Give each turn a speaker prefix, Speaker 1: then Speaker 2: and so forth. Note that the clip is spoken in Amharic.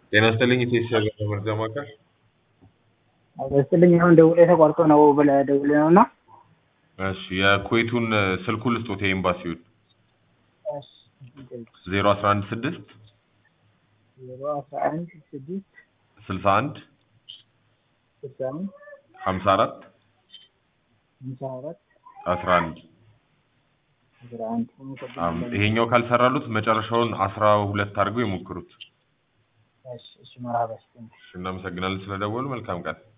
Speaker 1: ጤና ይስጥልኝ ኢቴስ ሀገር መርጃ ማዕከል።
Speaker 2: በስትልኝ አሁን ደውሎ ተቋርጦ ነው ብለህ ደውለህ ነው እና
Speaker 1: እሺ የኩዌቱን ስልኩን ልስጦት የኤምባሲውን ዜሮ አስራ አንድ ስድስት
Speaker 2: ዜሮ አስራ አንድ ስድስት
Speaker 1: ስልሳ አንድ
Speaker 2: ስልሳ አንድ
Speaker 1: ሀምሳ አራት
Speaker 2: ሃምሳ አራት
Speaker 1: አስራ አንድ
Speaker 2: አስራ አንድ
Speaker 1: አም- ይሄኛው ካልሰራሉት መጨረሻውን አስራ ሁለት አድርገው ይሞክሩት።
Speaker 2: እሺ እሺ መርሀባ
Speaker 1: እሺ፣ እናመሰግናለን ስለደወሉ። መልካም ቀን።